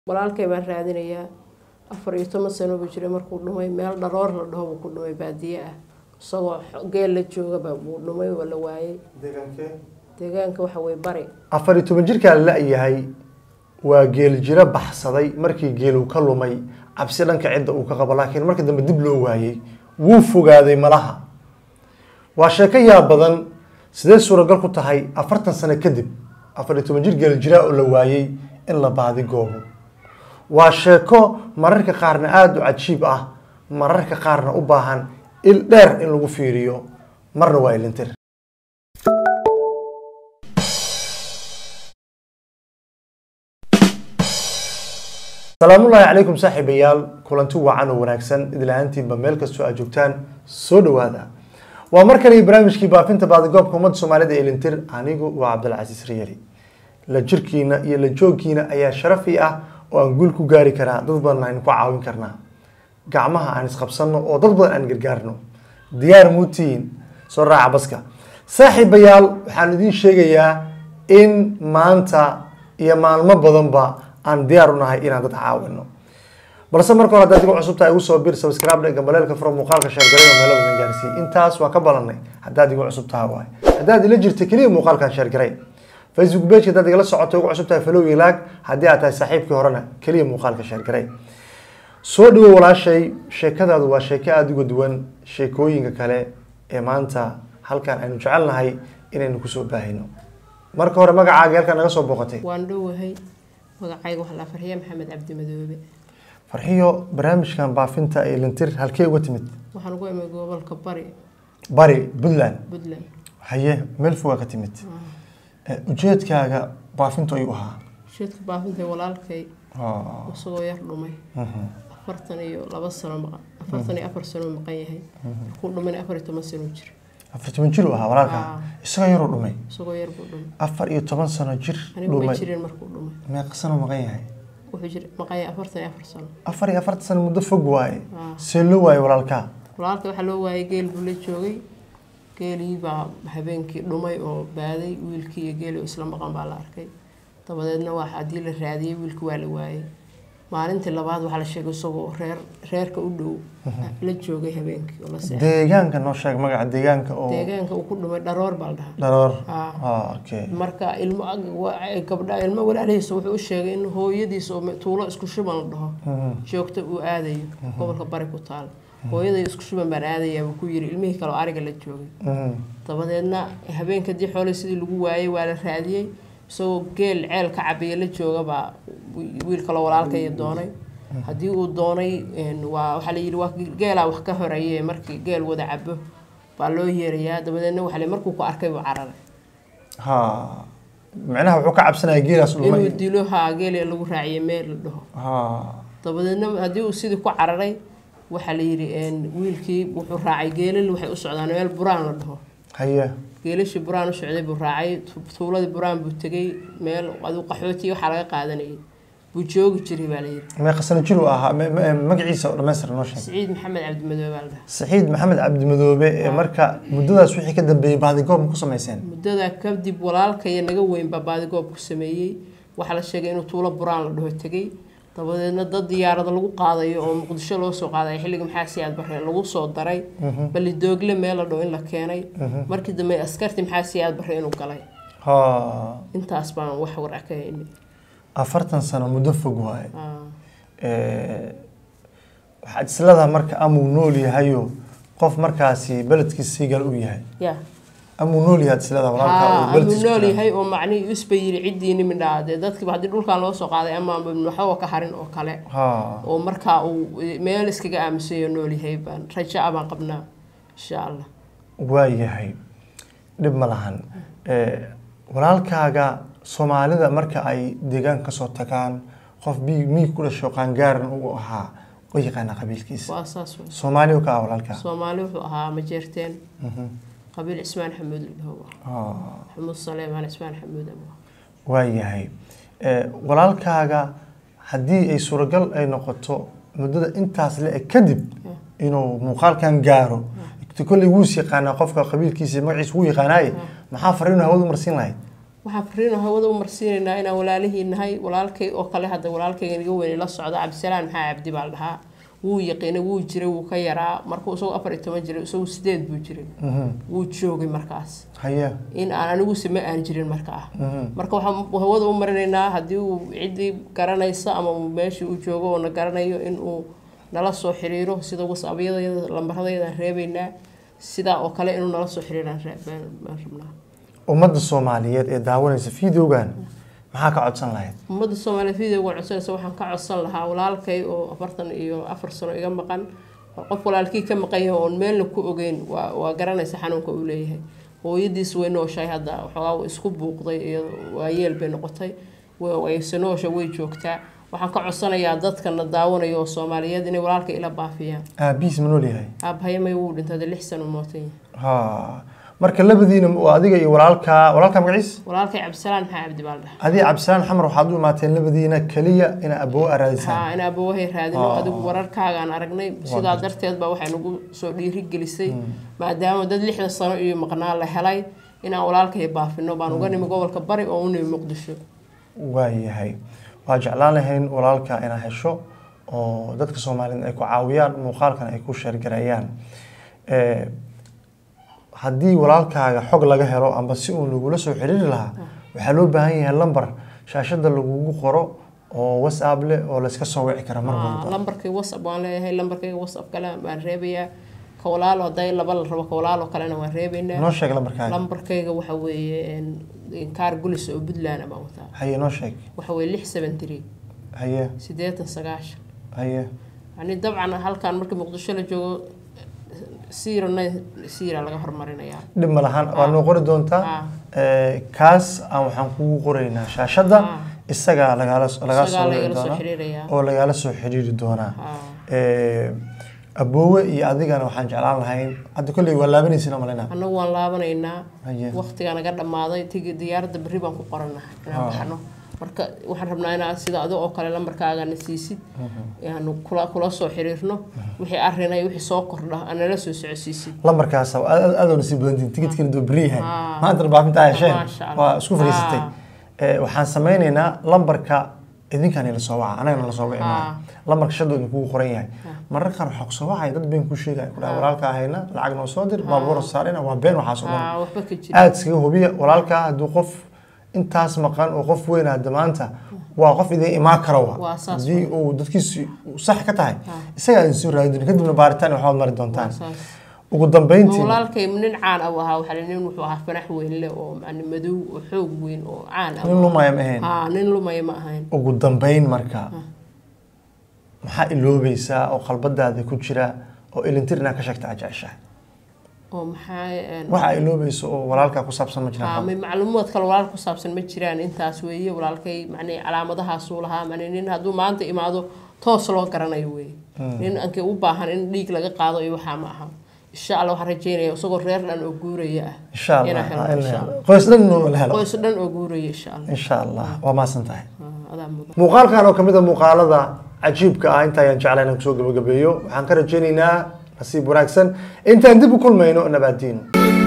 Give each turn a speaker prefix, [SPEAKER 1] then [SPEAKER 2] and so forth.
[SPEAKER 1] walaalkay baan raadinayaa afar iyo toban sano buu jiray markuu dhumay meel dharoor la dhaho buu ku dhumay baadiye ah isagoo geel la joogaba buu dhumay oo la waayay deegaanka waxa weye bari
[SPEAKER 2] afar iyo toban jirkaa la yahay waa geel jiro baxsaday markii geelu ka lumay cabsi dhanka cidda uu ka qabo laakiin markii dambe dib loo waayey wuu fogaaday malaha waa sheeko yaab badan sidee suuragal ku tahay afartan sano kadib afar iyo toban jir geel jiraa oo la waayey in la baadi goobo waa sheeko mararka qaarna aada u cajiib ah mararka qaarna u baahan il dheer in lagu fiiriyo marna waa ilintir salaamullaahi calaykum saaxiibayaal kulanti wacan oo wanaagsan idlahaantiinba meel kastoo aad joogtaan soo dhawaada waa mar kale iyo barnaamijkii baafinta baadigoobka ummadda soomaalida ee lintir anigu waa cabdilcasiis riyali la jirkiina iyo la joogkiina ayaa sharafi ah oo aan guul ku gaari karaa dad badan aynu ku caawin karnaa gacmaha aan isqabsanno oo dad badan aan gargaarno diyaar muutiin soo raaca baska saaxiibayaal waxaan idiin sheegayaa in maanta iyo maalmo badanba aan diyaar u nahay inaan dad caawino balse marka hore haddaad igu cusubtahay igu soo bir subscribe dhega baleelka furo muuqaalka sheergareeyo meelo badan gaarsiiy intaas waa ka balanay haddaad igu cusub tahay waay haddaad ila jirta keliya muuqaalkan sheergarey facebook page haddaad igala socoto igu cusub tahay follow iyo like haddii aad tahay saaxiibkii horena keliya muuqaalka sheergarey soo dhawo walaashay sheekadaadu waa sheeko aada uga duwan sheekooyinka kale ee maanta halkan aynu jecelnahay inaynu kusoo baahino marka hore magacaaga halkan naga soo booqatay
[SPEAKER 1] waan dhowahay magacayga waxaa la farxiya maxamed cabdi madoobe
[SPEAKER 2] farxiyo barnaamijkan baafinta ee lintir halkee uga timid
[SPEAKER 1] waxaan ugu imay gobolka bari
[SPEAKER 2] bari puntland
[SPEAKER 1] puntland
[SPEAKER 2] haye meel fogaa ka timid Eh, ujeedkaaga baafintu ayuu ahaa
[SPEAKER 1] sheedka baafintay walaalkay
[SPEAKER 2] Ah,
[SPEAKER 1] isagoo yar dhumay
[SPEAKER 2] mhm.
[SPEAKER 1] afartan iyo laba sano maqan afartan iyo afar sano maqan yahay markuu dhumayna afar iyo toban sano jir
[SPEAKER 2] afar toban jir uu ahaa walaalka
[SPEAKER 1] Ah.
[SPEAKER 2] isagoo yaruu dhumay
[SPEAKER 1] isagoo yar buu dhumay
[SPEAKER 2] afar iyo toban sano jir
[SPEAKER 1] anigu ma
[SPEAKER 2] dhumay
[SPEAKER 1] jirin markuu dhumay
[SPEAKER 2] meeqa sano maqan yahay
[SPEAKER 1] wuxuu jir maqan yahay afartan iyo afar sano
[SPEAKER 2] afar iyo afartan sano muddo fog waaye
[SPEAKER 1] Ah.
[SPEAKER 2] see loo waaye walaalkaa
[SPEAKER 1] walaalka waxaa loo waayay geel buu la joogay geelii baa habeenkii dhumay oo baaday wiilkii iyo geeli oo isla maqan baa la arkay dabadeedna waa haddii la raadiyey wiilki waa la waayay maalintii labaad waxaa la sheegay isagoo reer reerka u dhow la joogay habeenkii oo la seexay
[SPEAKER 2] deegaanka noo sheeg magaca deegaanka oo
[SPEAKER 1] deegaanka uu ku dhumay dharoor baa la dhahaa
[SPEAKER 2] dharoor
[SPEAKER 1] Ah.
[SPEAKER 2] ah okay
[SPEAKER 1] marka ilmo wa- gabdha ilmo walaalihiisa wuxuu u sheegay in hooyadiisa oo tuulo isku shuban la dhaho
[SPEAKER 2] Mhm.
[SPEAKER 1] joogto uu aadayo gobolka bari ku taal hooyaday isku shuban baan aadayaa buu ku yiri ilmihii kale oo ariga la joogay
[SPEAKER 2] Mhm.
[SPEAKER 1] dabadeedna habeenkadii xoolay sidii lagu waayay waa la raadiyey isagoo geel ceel ka cabiya la joogabaa wiil kaloo walaalkaya doonay haddii uu doonay een, waa waxaa la yidhi waa geelaa wax ka horeeye markii geel wada cabo baa loo yeerayaa dabadeedna waxaa la yidhi markuu ku arkay buu cararay
[SPEAKER 2] ha micnaha wuxuu ka cabsanaya geelaas
[SPEAKER 1] inuu
[SPEAKER 2] dhumay
[SPEAKER 1] dilo haa geeli lagu raaciyay meel la dhaho
[SPEAKER 2] ha
[SPEAKER 1] dabadeedna haddii uu sidii ku cararay waxaa la yidhi een, wiilkii wuxuu raacay geelal waxay u socdaan meel buraan la dhaho
[SPEAKER 2] haye
[SPEAKER 1] geelashii buraan u socday buu raacay tu- tuuladii buraan buu tegay meel aduu qaxootiya waxaa laga qaadanayay buu joogi jiray baa layidhi
[SPEAKER 2] meeqa sano jir uu ahaa Me- me- magaciisa oo dhammaystir noo sheeg
[SPEAKER 1] siciid maxamed cabdimadoobe baa la dhahaa
[SPEAKER 2] saxiid maxamed cabdimadoobe ee marka muddadaas wixii ka dambeeyey baadigoob ma ku samayseen
[SPEAKER 1] muddadaa kadib walaalkaya naga weyn baa baadigoob ku sameeyey waxaa la sheegay inuu tuulo buraan la dhaho tegay dabadeedna dad diyaarada lagu qaadayo oo muqdisho loo soo qaadayo xilliga maxaa siyaad barre lagu soo daray bali doogle meel la dhaho in la keenay markii dambe askarti maxaa siyaad barre inuu galay
[SPEAKER 2] ha
[SPEAKER 1] intaas baan wax warac ka haynay
[SPEAKER 2] afartan sano muddo fog waaye
[SPEAKER 1] Ah.
[SPEAKER 2] Eh, waxaad isladaha marka amuu nool yahayo qof markaasi beledkiisa siigal u yahay
[SPEAKER 1] ya
[SPEAKER 2] amuu nool yahay ad isladaha walaalkaa
[SPEAKER 1] haa
[SPEAKER 2] uu
[SPEAKER 1] aduu
[SPEAKER 2] beledkiisa
[SPEAKER 1] nool
[SPEAKER 2] ku jiro.
[SPEAKER 1] yahay oo macnihii isba yiri ciddiini midhaa dee dadkiiba haddii dhulkan loo soo qaaday ama waxba ka harin oo kale
[SPEAKER 2] ha
[SPEAKER 1] oo markaa uu meel iskaga aaminsayo nool yahay baan rajo ah baan qabnaa insha allah
[SPEAKER 2] waa yahay dhib ma lahan Eh, walaalkaaga soomaalida marka ay deegaan kasoo tagaan qof bi- miig ku dhasho qaangaaran uu ahaa oo yaqaana qabiilkiisa
[SPEAKER 1] waa saas wey
[SPEAKER 2] soomaali oo ka ah walaalkaa
[SPEAKER 1] soomaali wuxuu ahaa majeerteen qabiil cismaan xamuud la dhaho
[SPEAKER 2] Ah,
[SPEAKER 1] xamuud saleemaan cismaan xamuud ama
[SPEAKER 2] waa yahay Eh, walaalkaaga haddii ay suuragal ay noqoto muddada intaas le kadib inuu muuqaalkan gaaro kolley wuus yaqaanaa qofka qabiilkiisa iyo magaciisa wuu yaqaanaaye maxaa fariinu hawadu marsiin lahayd
[SPEAKER 1] waxaan fariin hawada u marsiinaynaa inaan walaalihii nahay walaalkay oo kale hadda walaalkayga iga weyn la socda cabdisalaan maxaa cabdi baa la dhahaa wuu yaqiinay wuu jiray wuu ka yaraa markuu isagoo afar iyo toban jiray isagu sideed buu jiray wuu joogay markaas
[SPEAKER 2] haye
[SPEAKER 1] in aan aniguse ma aan jirin markaa
[SPEAKER 2] Mhm.
[SPEAKER 1] marka waxaan hawada u marinaynaa haddii uu ciddii garanaysa ama uu meeshii uu joogo oo na garanayo in uu nala soo xiriiro sida wasabyadayada lambaradayadaan reebaynaa sidaa oo kale inuu nala soo xiriiraan ree- baan baan rabnaa
[SPEAKER 2] ummadda soomaaliyeed ee daawanaysa videogan maxaa ka codsan lahayd
[SPEAKER 1] ummadda soomaaliyeed videoga codsanaysa waxaan ka codsan lahaa walaalkay oo afartan iyo afar sano iga maqan qof walaalkii ka maqan yahay oon meelna ku ogeyn waa waa garanaysa xanuunka uu leeyahay hooyadiis way nooshahay hadda waxoogaa way isku buuqday iyo waayeel bay noqotay way wayse noosha way joogtaa waxaan ka codsanayaa dadkana daawanaya oo soomaaliyeed inay walaalka ila baafiyaan
[SPEAKER 2] aabihiis ma nool yahay
[SPEAKER 1] aabhayamay wuu dhintay hadda lix sano mootay
[SPEAKER 2] ha marka labadiina waa adiga iyo walaalka walaalka magaciis
[SPEAKER 1] walaalkay cabdisalaan maxaa cabdi baa la dhahaa
[SPEAKER 2] adiga cabdisalaan xamar waxaad u imaateen labadiina keliya ina aboo araadisaan
[SPEAKER 1] haa in aabawahay raadino
[SPEAKER 2] Ah.
[SPEAKER 1] adigu wararkaagaan aragnay sidaa darteed baa waxay nagu soo dhiiri gelisay maadaama dad lixdan sano iyo maqnaa la helay inaan walaalkay baafino baan uga nimi gobolka bari oo u nimi muqdisho
[SPEAKER 2] waayahay waa jeclaan lahayn walaalka inaad hesho oo dadka soomaaliyeed ay ku caawiyaan muuqaalkan ay ku sheergareeyaan Eh, haddii walaalkaaga xog laga helo amba si uun lagula soo xiriiri lahaa waxaa loo baahan yahay lambar shaashada lagugu qoro oo whatsapp leh oo layska soo wici kara mar
[SPEAKER 1] Ah,
[SPEAKER 2] walba
[SPEAKER 1] lambarkay whatsapp waan leeyahay lambarkayga whatsapp kale waan reebayaa ka walaalo hadday laba la rabo ka walaalo kalena waan reebaynaa
[SPEAKER 2] noo sheeg lambarkaaga
[SPEAKER 1] lambarkayga waxa weeye een, kaar gulis oo puntland baan wataa
[SPEAKER 2] haye noo sheeg
[SPEAKER 1] waxa weeye lix seven three
[SPEAKER 2] haye
[SPEAKER 1] sideetan sagaashan
[SPEAKER 2] haye
[SPEAKER 1] yani dabcan halkan marka muqdisho la joogo siirana siira laga hormarinayaa
[SPEAKER 2] dhib ma lahan waa noo qori doontaa
[SPEAKER 1] Ah.
[SPEAKER 2] Eh, kaas aan waxaan kugu qoraynaa shaashada
[SPEAKER 1] Ah.
[SPEAKER 2] isagaa lagaala lagaa soo
[SPEAKER 1] isagaa
[SPEAKER 2] wici
[SPEAKER 1] lagala soo
[SPEAKER 2] doonaa
[SPEAKER 1] xiriirayaa
[SPEAKER 2] oo lagaala soo xiriiri doonaa
[SPEAKER 1] Ah.
[SPEAKER 2] Eh, aboowe iyo adigana waxaan jeclaan lahayn hadda kolley waa laabanaysin malina
[SPEAKER 1] annagu waan laabanaynaa
[SPEAKER 2] haye
[SPEAKER 1] waqtigaa naga dhammaaday tigi diyaaradda berri baan ku qoranahay inaan baxno marka waxaan rabnaa inaad sida adiga oo kale lambarkaagana siisid yaanu kula kula soo xiriirno wixii arrinay wixii soo kordha aan nala soo socodsiisid
[SPEAKER 2] lambarkaas adoona sii badantiin tikidkina duu beri yahay
[SPEAKER 1] Ah.
[SPEAKER 2] maanta baafinta hesheen
[SPEAKER 1] Maasha Allah.
[SPEAKER 2] waa isku fadhiisatay
[SPEAKER 1] Ah.
[SPEAKER 2] Eh, waxaan sameynaynaa lambarka idinkaan ila soo waca anagana la soo wici maayo
[SPEAKER 1] Ah.
[SPEAKER 2] lambarka shadoo idinkugu qoran yahay mararka qaar waxaa kusoo wacaya dad been ku sheegaya kudhaa walaalka ahayna lacag noo soo dir baabuura saarina waa been waxaas oo dhan
[SPEAKER 1] Ah, waxba ka jira
[SPEAKER 2] aada iskaga hubiya walaalkaa hadduu qof intaas maqan oo qof weyn hadda maanta waa qof idin imaan kara wa
[SPEAKER 1] Waa saas
[SPEAKER 2] haddii uu dadkiisi sax ka tahay isagaa idin soo raadin kadibna baaritaan waxbaad mari doontaan
[SPEAKER 1] saas
[SPEAKER 2] ugu dambeyntii
[SPEAKER 1] walaalkay nin caan ah ahaa waxaa la- nin wuxuu ahaa fanax weyn leh oo macni madow oo xoog weyn oo caan ah
[SPEAKER 2] nin lumaya ma ahayn
[SPEAKER 1] haa nin lumaya ma ahayn
[SPEAKER 2] ugu dambeyn marka maxaa iloobaysaa oo qalbadaada ku jira oo ilintir inaad ka sheegta ajeceshahay
[SPEAKER 1] oo maxaa een,
[SPEAKER 2] waxa iloobaysa oo walaalkaa ku saabsan ma
[SPEAKER 1] haa,
[SPEAKER 2] jiraan
[SPEAKER 1] may macluumaad kale walaal ku saabsan ma jiraan intaas weeye walaalkay macni calaamadahaasuu lahaa macni nin hadduu maanta imaado toos loo garanayo weeye nin ankay u baahan in dhiig laga qaado iyo waxaa ma aha insha allah waxaan rajeynaya isagoo reer dhan oo guuraya ah
[SPEAKER 2] insha allah
[SPEAKER 1] inaan helno,
[SPEAKER 2] ha, in la
[SPEAKER 1] insha
[SPEAKER 2] helo.
[SPEAKER 1] Allah.
[SPEAKER 2] qoys dhan la helo
[SPEAKER 1] qoys dhan oo guuraya insha allah
[SPEAKER 2] insha allah waa maasan tahay
[SPEAKER 1] Ah, adaa mudan
[SPEAKER 2] muuqaalkan oo kamid a muuqaalada cajiibka ah inta ayaan jeclahay inaan kusoo gabagabeeyo waxaan ka rajaynaynaa nasiib wanaagsan intaan dib u kulmayno nabaadiino